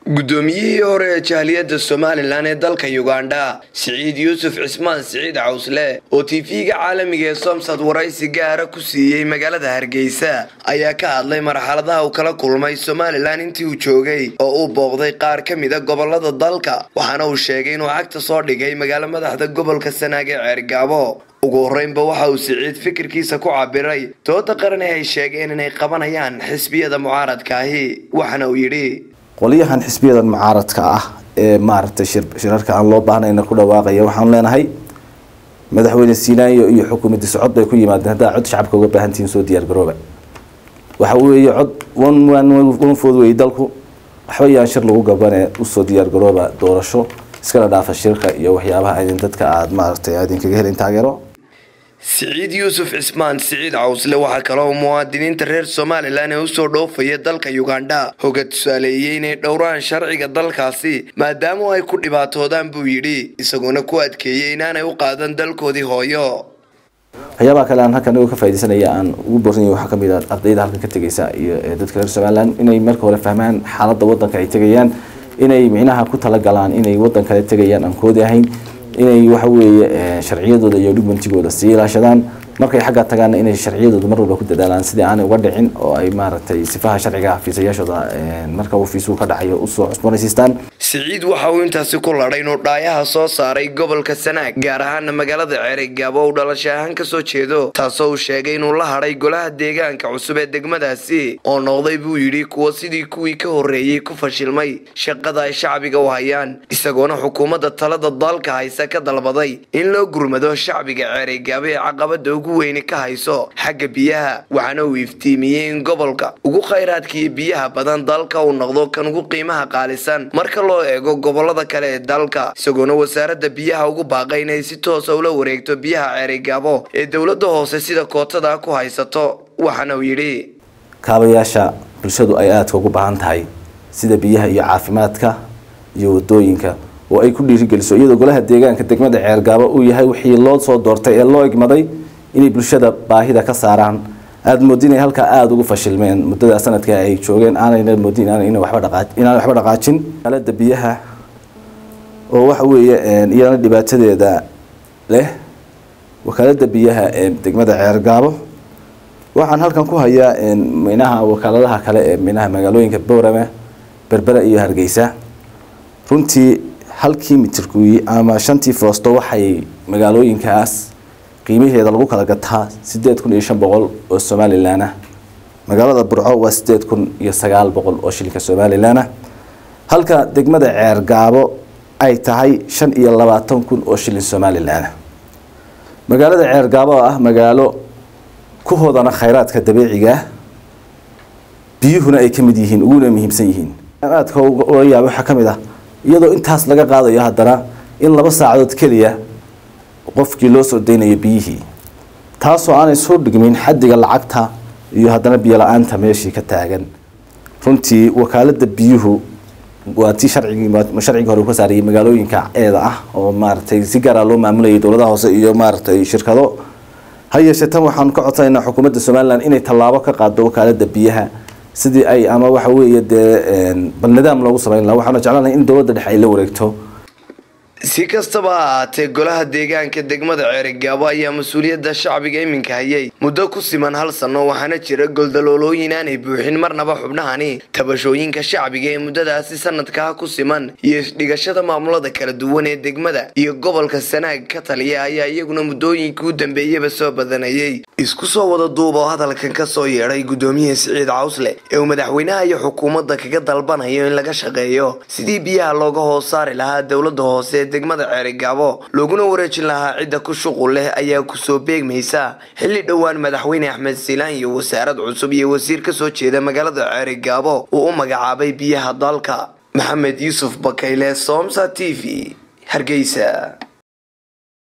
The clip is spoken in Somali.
guddoomiyihii hore ee jahliyadda somalilan ee dalka ugandha siciid yuusuf cismaan siciid cawsle oo tv-ga caalamiga ee somsad waraysi gaara ku siiyey magaalada hargeysa ayaa ka hadlay marxaladaha uu kala kulmay somalilan intii uu joogay oo uu booqday qaar ka mida gobolada dalka waxaana uu sheegay inuu cagta soo dhigay magaalo madaxda gobolka sanaag ee ceergaabo ugu horreynba waxa uu siciid fikirkiisa ku cabiray dooda qaran ee ay sheegeen inay qabanayaan xisbiyada mucaaradkaahi waxaana uu yidhi qolyahan xisbiyadan mucaaradka ah ee maaragtay shirarka aan loo baahnayna ku dhawaaqaya waxaan leenahay madaxweyne siinaayo iyo xukuumadii socod bay ku yimaadeen haddaa cod shacabka uga baahantihiin soo diyaar garooba waxa weeye cod wan food weeye dalku waxba yaan shir lagu gabane usoo diyaar garooba doorasho iskala dhaafa shirka iyo waxyaabaha idin dadka aada maaragtay idinkaga helin taageero siciid yuusuf cismaan siciid cawsle waxaa kaloo muwaadiniinta reer somalilan ee usoo dhoofaya dalka ugandha hoga tusaaleeyey inay dhowraan sharciga dalkaasi maadaama ay ku dhibaatoodaan buu yidhi isagoona ku adkeeyey inaanay u qaadan dalkoodii hooyo waxyaabaha kale aan halkan ka faa'idaysanaya aan ugu boorsanaya waxaa kamid ah ardayda halkan ka tegaysa iyo dadka reer somalilan inay marka hore fahmaan xaaladda waddanka ay tegayaan inay micnaha ku talagalaan inay waddan kale tegayaan aan koodi ahayn inay waxa weeye sharciyadooda iyo dhugmantigooda sii ilaashadaan markay xagga tagaana inay sharciyadooda mar walba ku dadaalaan sidii aanay uga dhicin oo ay maaragtay sifaha sharciga fiisayaashooda marka uu fiisuu ka dhacayo usoo cusboonaysiistaan siciid waxa uu intaasi ku ladhay inuu dhaayaha soo saaray gobolka sanaag gaar ahaana magaalada ceerigaabo uu dhalasho ahaan kasoo jeedo taasoo uu sheegay inuu la hadhay golaha deegaanka cusub ee degmadaasi oo noqday buu yidhi kuwa sidii kuwii ka horreeyey ku fashilmay shaqada ay shacbiga u hayaan isagoona xukuumadda talada dalka haysa ka dalbaday in loo gurmado shacbiga ceerigaabo ee caqabada ugu weyni ka hayso xagga biyaha waxaana uu iftiimiyey in gobolka ugu khayraadka iyo biyaha badan dalka uu noqdo kan ugu qiimaha qaalisan marka loo eego gobolada kale ee dalka isagoona wasaaradda biyaha ugu baaqay inay si toosa ula wareegto biyaha ceerigaabo ee dowladda hoose sida kootada ku haysato waxaana uu yidhi kaabayaasha bulshadu ay aadka ugu baahan tahay sida biyaha iyo caafimaadka iyo wadooyinka oo ay ku dhiirigeliso iyadoo golaha deegaanka degmada ceergaabo uu yahay wixii loo soo doortay ee loo egmaday inay bulshada baahida ka saaraan aada moodin inay halkaa aada ugu fashilmeen muddada sanadka ay joogeen aanayna moodin inaan waxba dhaqaajin alada biyaha oo waxa weeye iyana dhibaatadeeda leh wakaalada biyaha ee degmada ceergaabo waxaan halkan ku hayaa minaha wakaaladaha kale ee minaha magaalooyinka boorame berbera iyo hargeysa runtii halkii mitirkuyi ama shantii foosto waxay magaalooyinkaas qiimaheeda lagu kala gataa sideed kun iyo shan boqol oo somalilan ah magaalada burco waa sideed kun iyo sagaal boqol oo shilinka somalilan ah halka degmada ceergaabo ay tahay shan iyo labaatan kun oo shilin somalilan ah magaalada ceergaabo oo ah magaalo ku hodana khayraadka dabiiciga ah biyuhuna ay ka mid yihiin uguna muhiimsan yihiin aadka ula yaaba waxaa ka mid ah iyadoo intaas laga qaadayo haddana in laba saacadood keliya qofkii loo soo daynayo biyihii taasoo aanay soo dhigmin xaddiga lacagta iyo haddana biyo la-aanta meeshii ka taagan runtii wakaalada biyuhu waa tii sharcigii sharcigii hore uu ka saarayay magaalooyinka eeda ah oo maaragtay si gaara loo maamulayay dowladaha hoose iyo maaragtay shirkado ha yeeshee tan waxaan ka codsanaynaa xukuumadda somalilan inay tallaabo ka qaado wakaalada biyaha sidii ay ama waxa weeye dee bal nidaam loogu samayn laha waxaana jeclaanahay in dowladda dhexe ay la wareegto si kastaba ha ahaatee golaha deegaanka degmada ceerigaabo ayaa mas-uuliyadda shacbiga iminka hayay muddo ku siman hal sanno waxaana jira goldaloolooyin aanay buuxin marnaba xubnahani tabashooyinka shacbiga ee muddadaasi sanadkaa ku siman iyo isdhigashada maamulada kala duwan ee degmada iyo gobolka sanaag ka taliya ayaa iyaguna muddooyinkii u dambeeyaba soo badanayay isku soo wada duub oo hadalkan ka soo yeedhay guddoomiyaha siciid cawsle ee uu madaxweynaha iyo xukuumadda kaga dalbanayo in laga shaqeeyo sidii biyaha looga hoos saari lahaa dowladda hoose ee degmada ceerigaabo looguna wareejin lahaa cidda ku shuqul leh ayaa kusoo beegmaysa xilli dhowaan madaxweyne axmed siilaan iyo wasaarad cusub iyo wasiir ka soo jeeda magaalada ceerigaabo uu u magacaabay biyaha dalka maxamed yuusuf bakayle soomsa t v hargeysa